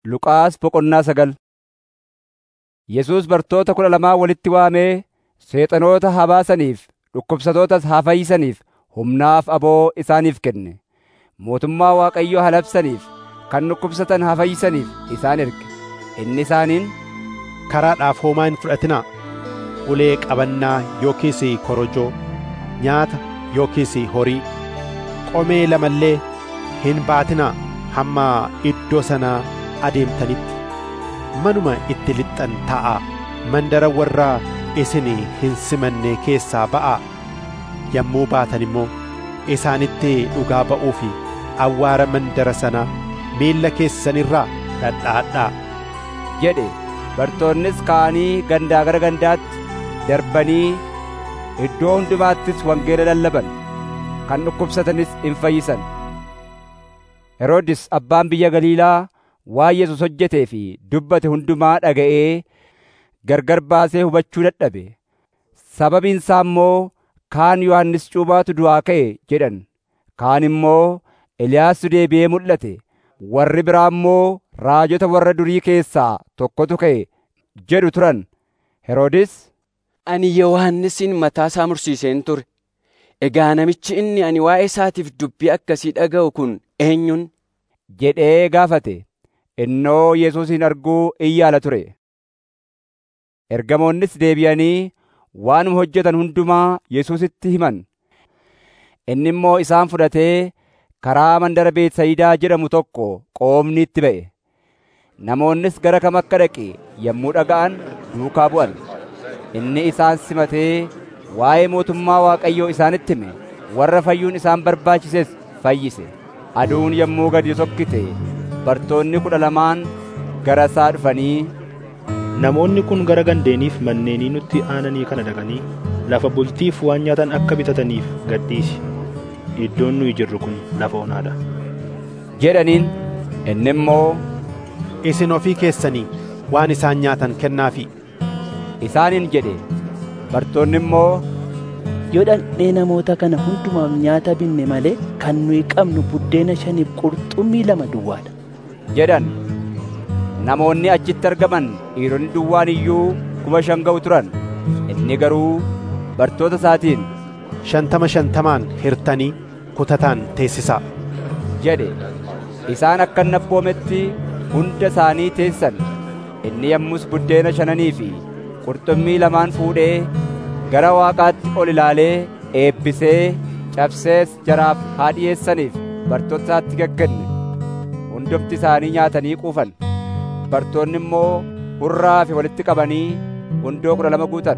Luqaas boqonnaa sagal Yesuus bartoota kudha lamaa walitti waamee seexanoota haa baasaniif dhukkubsatootas haa fayyisaniif humnaaf aboo isaaniif kenne. Mootummaa Waaqayyoo haa labsaniif kan dhukkubsatan haa fayyisaniif isaan erge. Inni isaaniin, Karaadhaaf homaa hin fudhatinaa. Ulee qabannaa yookiis korojoo, nyaata yookiis horii, qomee lamallee hin baatinaa hamma iddoo sanaa adeemtanitti. Manuma itti lixxan taa'aa. Mandara warra isin hin simanne keessaa ba'aa. Yommuu baatan immoo isaanitti dhugaa ba'uu fi awwaara mandara sanaa miilla keessanirraa dhadhaadhaa. jedhe bartoonnis ka'anii gandaa gara gandaatti darbanii iddoo hundumaattis wangeela lallaban kan dhukkubsatanis in fayyisan. Heroodis abbaan biyya Galiilaa waan Yesuus hojjetee fi dubbate hundumaa dhaga'ee gargar baasee hubachuu dadhabe. Sababiin isaa immoo kaan Yohannis Cuuphaatu du'aa ka'e jedhan, kaan immoo Eliyaastu deebi'ee mul'ate, warri biraa immoo raajota warra durii keessaa tokkotu ka'e jedhu turan. Heroodis, Ani Yohannisin mataa isaa mursiiseen ture. Egaa namichi inni ani waa'ee isaatiif dubbii akkasii dhaga'u kun eenyun? jedhee gaafate. Innoo Yesuusin arguu in yaala ture. Ergamoonnis deebi'anii waanuma hojjetan hundumaa Yesuusitti himan. Inni immoo isaan fudhatee karaa mandara Beetsayidaa jedhamu tokko qoomni itti ba'e. Namoonnis gara kam akka dhaqe yommuu dhaga'an duukaa bu'an. Inni isaan simatee waa'ee mootummaa Waaqayyoo isaanitti hime. Warra fayyuun isaan barbaachises fayyise. Aduun yommuu gadi sokkite bartoonni kudha lamaan gara isaa dhufanii Namoonni kun gara gandeeniif manneenii nutti aananii kana dhaqanii lafa bultiif waan nyaatan akka bitataniif gadhiisi. Iddoon nuyi jirru kun lafa onaadha. jedhaniin. Inni immoo Isin ofii keessanii waan isaan nyaatan kennaafi. isaaniin jedhe. Bartoonni immoo Yoo dhaqnee namoota kana hundumaaf nyaata binne malee kan nuyi qabnu buddeena shaniif qurxummii lama duwwaadha. jedhan. Namoonni achitti argaman dhiironni duwwaan iyyuu kuma shan ga'u turan. Inni garuu bartoota isaatiin Shantama shantamaan hirtanii kutataan teessisaa. jedhe. Isaan akka inni abboometti hunda isaanii teessan. Inni yommus buddeena shananii fi qurxummii lamaan fuudhee gara Waaqaatti ol ilaalee eebbisee cabsees jaraaf haa dhi'eessaniif bartoota isaatti gaggenne. Hundumti isaanii nyaatanii quufan. Bartoonni immoo hurraa fi walitti qabanii hundoo kudha lama guutan.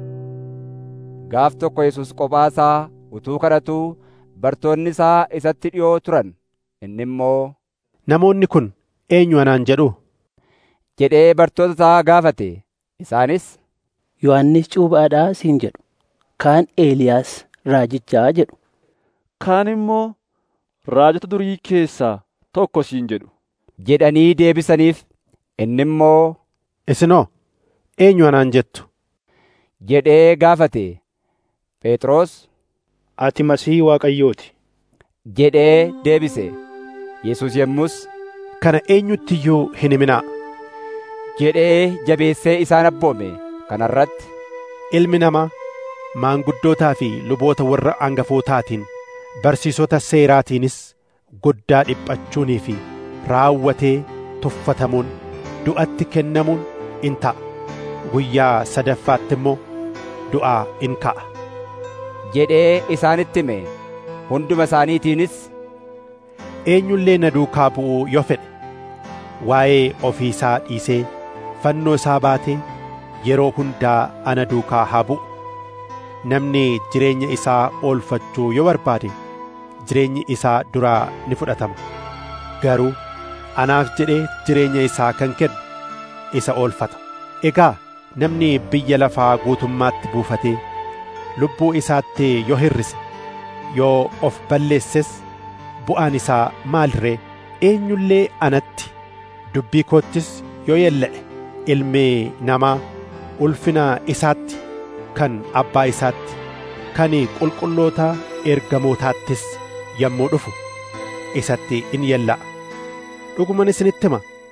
Gaaf tokko Yesuus kophaa isaa utuu kadhatuu bartoonni isaa isatti dhi'oo turan. Inni immoo Namoonni kun eenyu anaan jedhu? jedhee bartoota isaa gaafate. Isaanis Yohannis Cuuphaadhaa siin jedhu. Kaan Eeliyaas raajichaa jedhu. Kaan immoo raajota durii keessaa tokko siin jedhu. jedhanii deebisaniif. Inni immoo Isinoo eenyu anaan jettu? jedhee gaafate. Phexros Ati masihii Waaqayyooti. jedhee deebise. Yesuus yommus Kana eenyutti iyyuu hin himinaa. jedhee jabeessee isaan abboome. Kana irratti Ilmi namaa maanguddootaa fi luboota warra hangafootaatiin barsiisota seeraatiinis guddaa dhiphachuunii fi raawwatee tuffatamuun du'atti kennamuun in ta'a. Guyyaa sadaffaatti immoo du'aa in ka'a. jedhee isaanitti hime. Hunduma isaaniitiinis Eenyullee na duukaa bu'uu yoo fedhe waa'ee ofii isaa dhiisee fannoo isaa baatee yeroo hundaa ana duukaa haa bu'u. Namni jireenya isaa oolfachuu yoo barbaade jireenyi isaa duraa ni fudhatama. Garuu anaaf jedhee jireenya isaa kan kennu isa oolfata. Egaa namni biyya lafaa guutummaatti buufatee lubbuu isaatti yoo hirrise yoo of balleesses bu'aan isaa maal ree eenyullee anatti dubbii koottis yoo yella'e ilmi namaa ulfina isaatti kan abbaa isaatti kan qulqulloota ergamootaattis yommuu dhufu isatti in yella'a dhuguman isinitti hima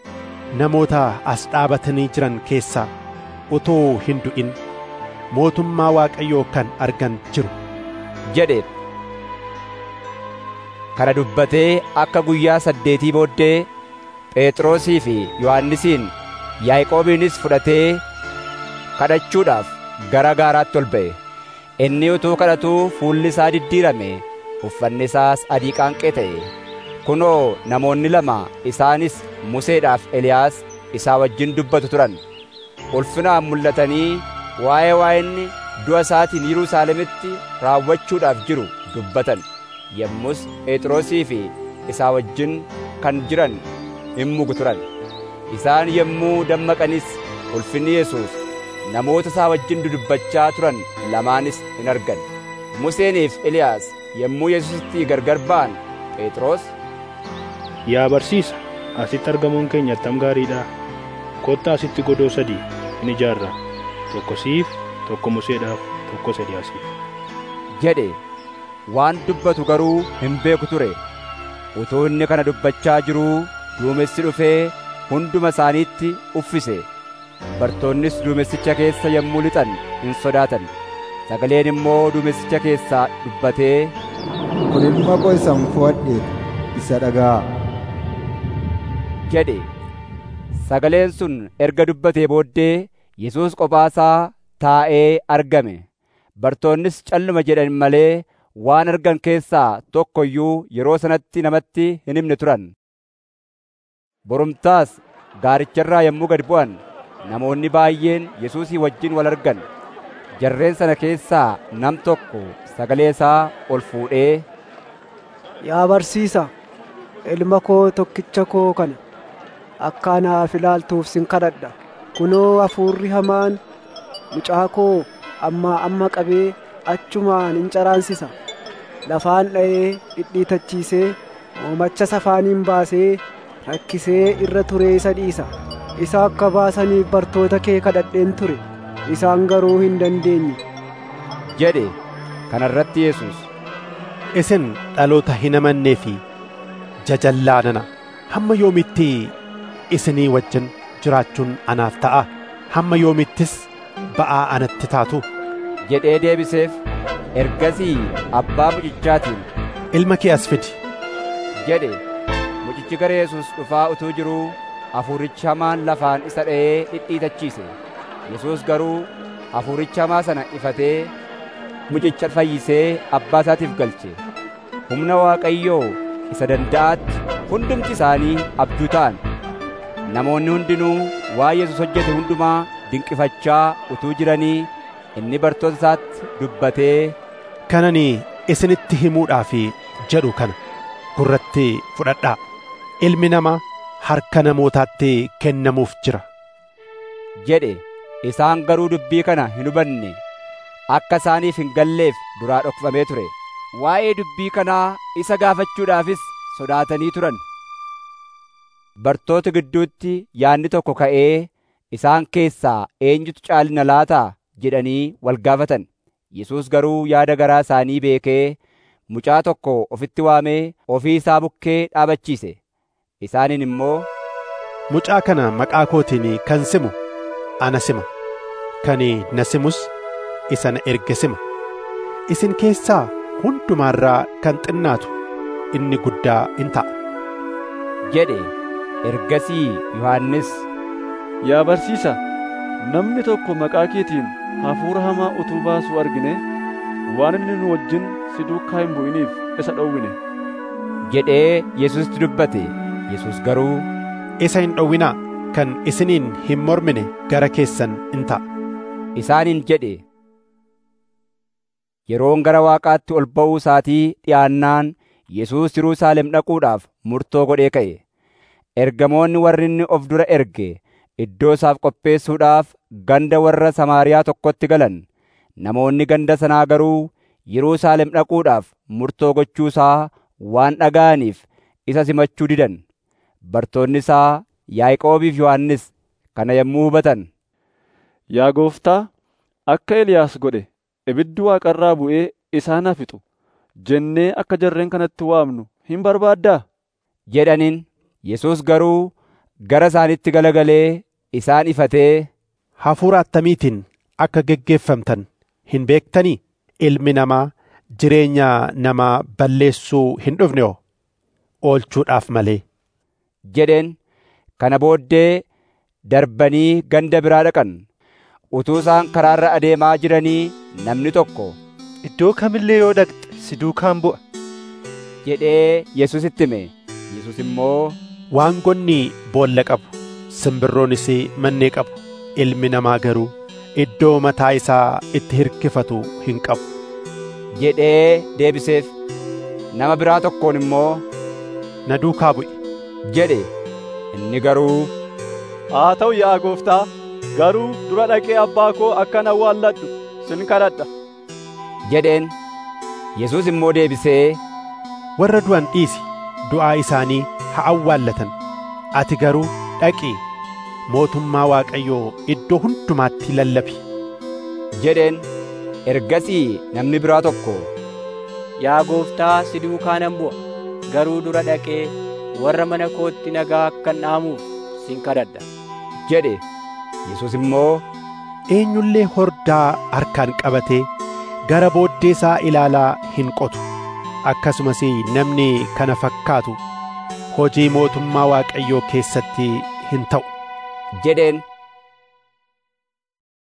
namoota as dhaabatanii jiran keessaa utoo hin du'in mootummaa Waaqayyoo kan argan jiru jedheef. Kana dubbatee akka guyyaa saddeetii booddee Phexrosii fi Yohannisiin Yaaqoobiinis fudhatee kadhachuudhaaf gara gaaraatti ol ba'e. Inni utuu kadhatuu fuulli isaa diddiirame, uffanni isaas adii qaanqee ta'e. Kunoo namoonni lama isaanis Museedhaaf Eliyaas isaa wajjin dubbatu turan. Ulfinaan mul'atanii waa'ee waa'inni du'a isaatiin Yerusaalemitti raawwachuudhaaf jiru dubbatan. Yommus Phexrosii fi isaa wajjin kan jiran hin mugu turan. Isaan yommuu dammaqanis ulfinni Yesuus namoota isaa wajjin dudubbachaa turan lamaanis hin argan. Museeniif Eliyaas yommuu Yesuusitti gargar ba'an Phexros Yaa barsiisa, asitti argamuun keenya attam gaariidha. Kottaa asitti godoo sadii in ijaarra. Tokko siif, tokko Museedhaaf, tokko Eliyaasiif. jedhe waan dubbatu garuu hin beeku ture. Utuu inni kana dubbachaa jiruu duumessi dhufee hunduma isaaniitti uffise. Bartoonnis duumessicha keessa yommuu lixan hin sodaatan. Sagaleen immoo duumessicha keessaa dubbatee Kun ilma koo isan fo'adheedha, isa dhaga'aa. jedhe. Sagaleen sun erga dubbatee booddee Yesuus qophaasaa taa'ee argame. Bartoonnis calluma jedhan malee waan argan keessaa tokko iyyuu yeroo sanatti namatti hin himne turan. Borumtaas gaaricharraa yommuu gad bu'an namoonni baay'een Yesuusii wajjin wal argan. Jarreen sana keessaa nam tokko sagalee isaa ol fuudhee Yaa barsiisa, ilma koo tokkicha koo kana akka anaaf ilaaltuuf sin kadhadha. Kunoo hafuurri hamaan mucaa koo ammaa amma qabee achumaan in caraansisa. Lafaan dha'ee dhidhiitachiisee moomacha safaaniin baasee rakkisee irra turee isa dhiisa. Isa akka baasaniif bartoota kee kadhadheen ture. Isaan garuu hin dandeenye. jedhe. Kana irratti Yesuus isin dhaloota hin amannee fi jajallaa nana hamma yoomitti isinii wajjin jiraachuun anaaf ta'a hamma yoomittis ba'aa anatti taatu jedhee deebiseef. Ergasii abbaa mucichaatiin ilma kee as fidi jedhe. Mucichi gara Yesuus dhufaa utuu jiruu hafuurichi hamaan lafaan isa dha'ee dhidhiitachiise. Yesuus garuu hafuuricha hamaa sana ifatee mucicha fayyisee abbaa isaatiif galche. Humna Waaqayyoo isa danda'aatti hundumti isaanii abduu ta'an. Namoonni hundinuu waa Yesuus hojjete hundumaa dinqifachaa utuu jiranii inni bartoota isaatti dubbatee kanani isinitti himuudhaaf jedhu kana gurratti fudhadhaa ilmi namaa harka namootaatti kennamuuf jira jedhe. Isaan garuu dubbii kana hin hubanne akka isaaniif hin galleef duraa dhokfamee ture. Waa'ee dubbii kanaa isa gaafachuudhaafis sodaatanii turan. Bartoota gidduutti yaadni tokko ka'ee isaan keessaa eenyutu caalina laataa jedhanii wal gaafatan. Yesuus garuu yaada garaa isaanii beekee mucaa tokko ofitti waamee ofii isaa bukkee dhaabachiise. Isaaniin immoo mucaa kana maqaa kootiin kan simu ana sima kan na simus isa na erge sima isin keessaa hundumaarraa kan xinnaatu inni guddaa in ta'a jedhe. Ergasii Yohannis Yaa barsiisa, namni tokko maqaa keetiin hafuura hamaa utuu baasuu argine waan inni nu wajjin si duukaa hin bu'iniif isa dhowwine. jedhee Yesuusitti dubbate. Yesuus garuu isa hin dhowwinaa kan isiniin hin mormine gara keessan in ta'a. Isaaniin jedhe. Yeroon gara Waaqaatti ol ba'uu isaatii dhi'aannaan Yesuus Yerusaalem dhaquudhaaf murtoo godhee ka'e. Ergamoonni warri inni of dura erge iddoo isaaf qopheessuudhaaf ganda warra Samaariyaa tokkotti galan. Namoonni ganda sanaa garuu Yerusaalem dhaquudhaaf murtoo gochuu isaa waan dhaga'aniif isa simachuu didan. Bartoonni isaa Yaaqoobiif Yohannis kana yommuu hubatan. Yaa gooftaa, akka Eliyaas godhe ibiddi waaqarraa bu'ee isaan haa fixu jennee akka jarreen kanatti waamnu hin barbaaddaa? jedhaniin Yesuus garuu gara isaanitti galagalee isaan ifatee hafuura attamiitiin akka geggeeffamtan hin beektanii ilmi namaa jireenya namaa balleessuu hin dhufne oo oolchuudhaaf malee jedheen kana booddee darbanii ganda biraa dhaqan utuu isaan karaarra adeemaa jiranii namni tokko Iddoo kamillee yoo dhaqxe si duukaan bu'a. jedhee Yesuusitti hime Yesuus immoo waangonni boolla qabu simbirroonis mannee qabu ilmi namaa garuu iddoo mataa isaa itti hirkifatu hin qabu jedhee deebiseef nama biraa tokkoon immoo na duukaa bu'i jedhe inni garuu haa ta'u yaa gooftaa garuu dura dhaqee abbaa koo akkan awwaalladhu sin kadhadha jedheen Yesuus immoo deebisee warra du'an dhiisi du'aa isaanii haa awwaallatan ati garuu dhaqii mootummaa waaqayyoo iddoo hundumaatti lallabi jedheen ergasii namni biraa tokko Yaa gooftaa si duukaa nan bu'a garuu dura dhaqee warra mana kootti nagaa akkan dhaamuuf sin kadhadha. jedhe Yesuus immoo eenyullee hordaa harkaan qabatee gara booddee isaa ilaalaa hin qotu akkasumas namni kana fakkaatu hojii mootummaa waaqayyoo keessatti hin ta'u jedheen